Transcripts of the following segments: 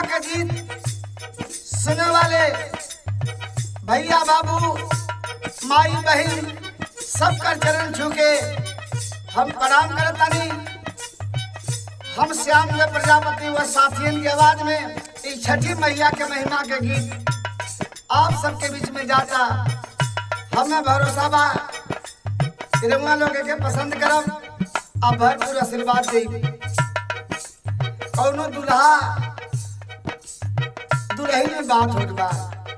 के गीत सुने वाले भैया बाबू माई बहन सबका चरण छू के हम प्रणाम करतानी हम श्याम में प्रजापति व साथियन की आवाज में इस छठी मैया के महिमा के गीत आप सबके बीच में जाता हमें भरोसा बा रउआ लोग के पसंद करब आ भरपूर आशीर्वाद दी कौनो दुल्हा दुल्ही में बात होत बा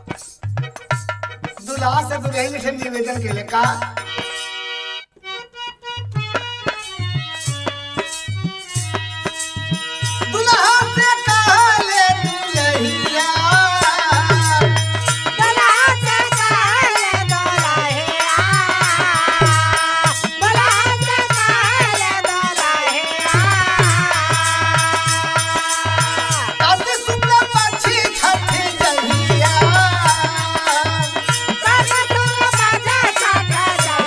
दुल्हा से दुल्हन से निवेदन के लिए का दुल्हा से कहले दुल्हिया काते शुक्ल पक्षी छठी जहिया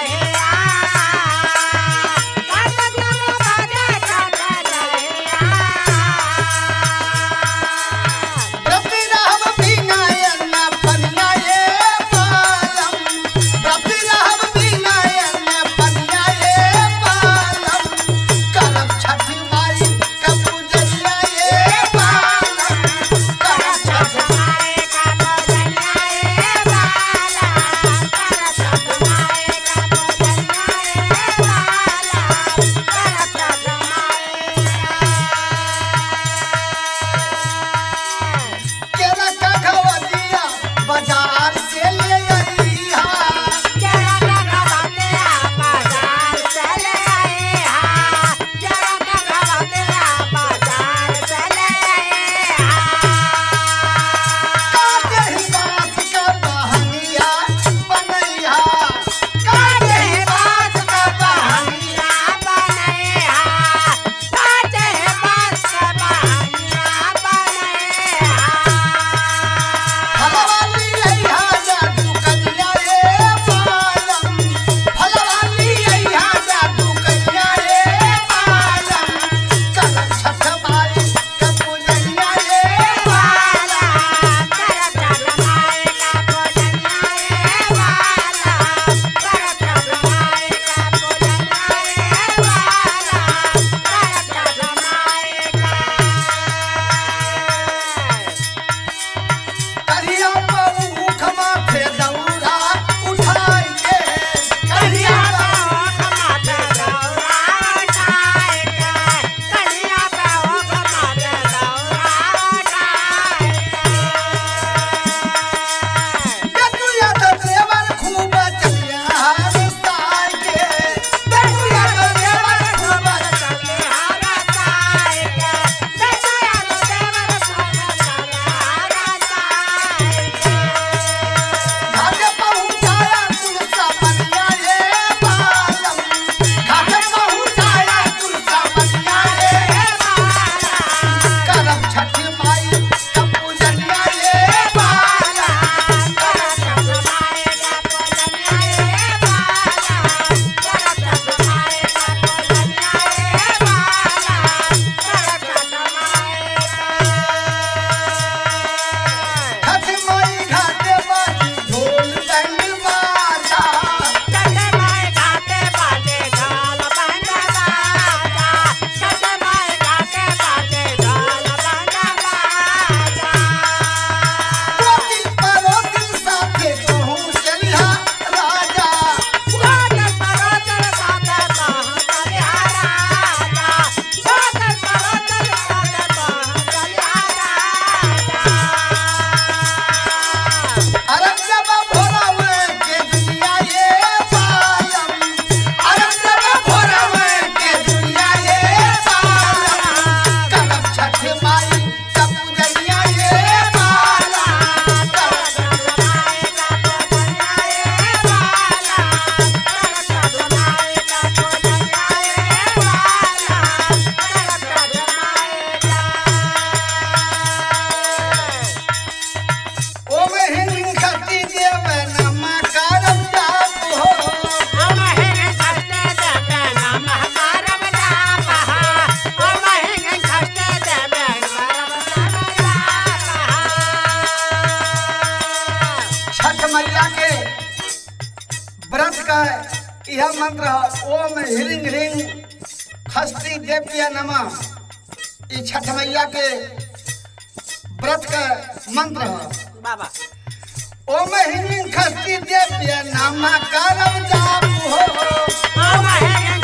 मैया के व्रत का यह मंत्र है ओम हिरिंग हिरिंग खस्ती देव्य नमः ई छठ मैया के व्रत का मंत्र है बाबा ओम हिरिंग खस्ती देव्य नमः करम जाप हो ओम हे